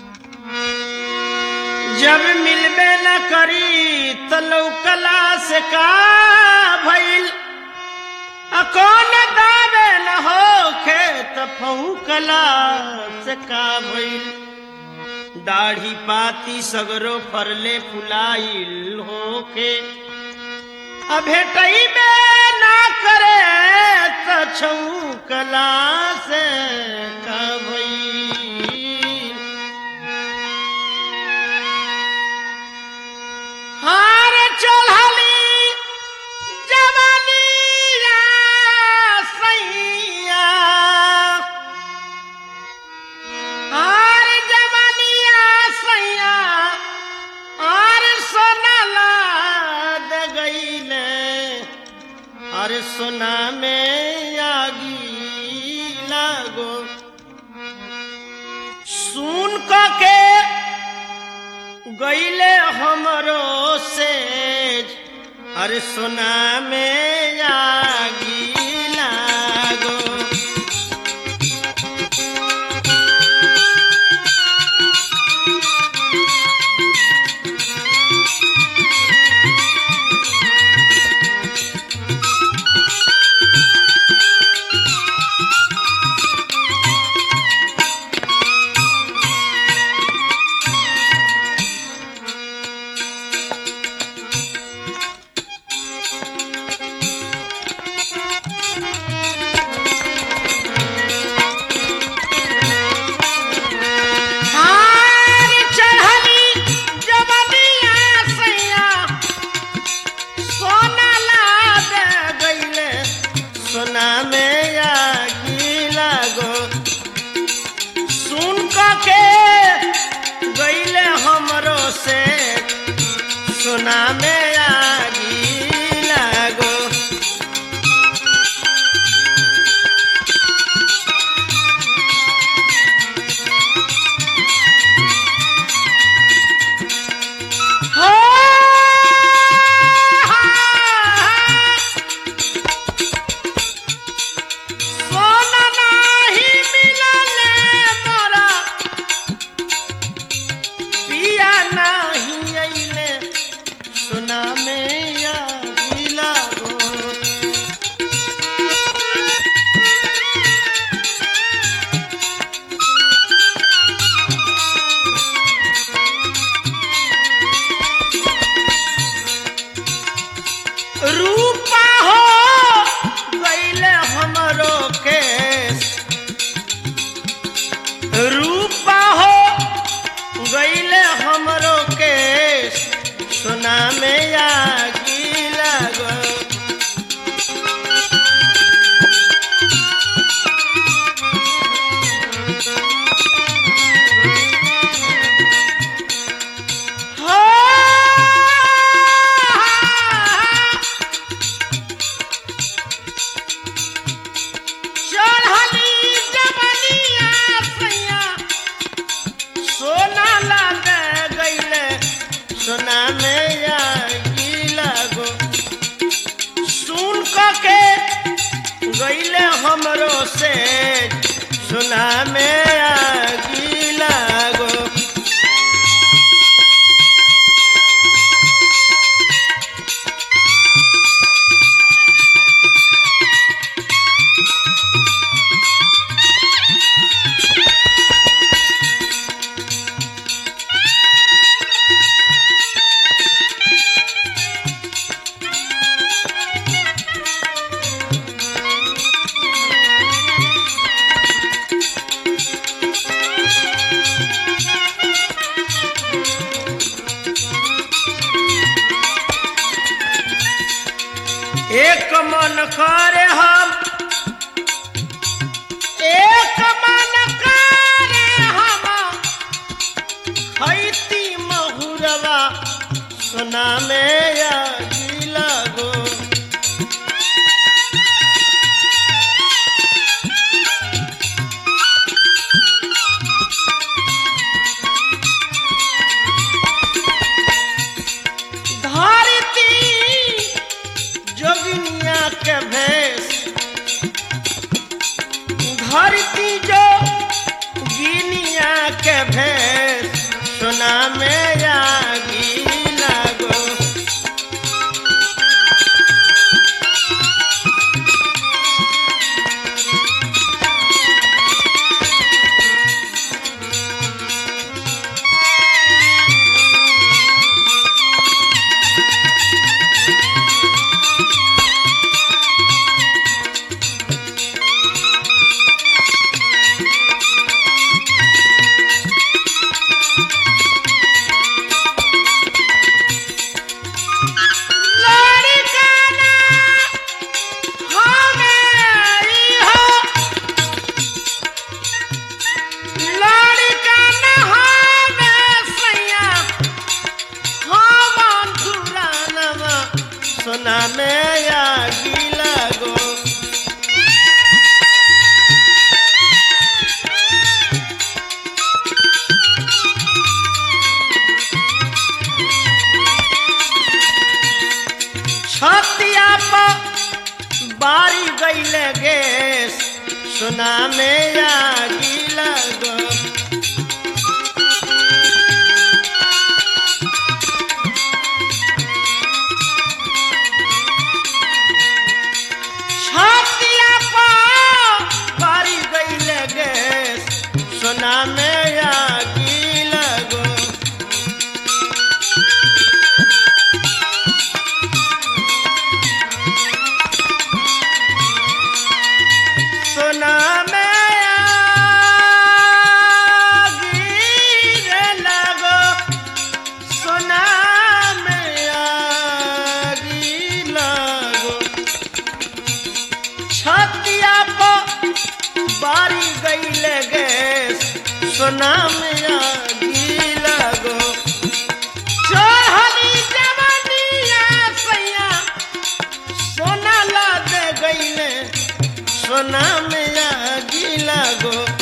जब मिलबे न करी त लौकला से का भइल आ कौन दावे न होखे त फौकला से का भइल दाढ़ी पाती सगरो फरले फुलाइल होखे आ भेटई में ना करे त छौकला से का भइल हार चढ़ली जवानिया सैया हार जवानिया सैया और सोनाला दे गईले अरे सोना में आगी लागो सुन क के गईले हमरो से अरे सोना में आगी लागो हार चढ़ली जवनिया सैया सोना ला दे गईले सोना में आगी लागो सुन क के गईले हमरो से सोना में आगी लागो हो सोना नाही मिलले मोरा पिया नाही अइले सोना में या लागो रूपा हो गईले हमरो केस रूपा हो गईले हमरो केस सोना में आगी लगो हो चढ़ली जवनिया सैया सोना लाग गईले सोना में आगी लागो सुन क के गईले हमरो से सोना में आगी लागो एक मन करे हम एक मन करे हम खैती महुरवा सोना में आगी लगो धरती जोगिनिया के भेष धरती जो गिनिया के भेष बारी गईले गैस सोना में आगी लगो छातिया पर बारी गईले गैस सोना में आगी लगो सोना में आगी रे लगो सोना में आगी लगो छतिया पर बारी गईले गैस सोना में आगी लगो चढ़ली जवानिया सैया सोना ला दे गईले सोना में आगी लगो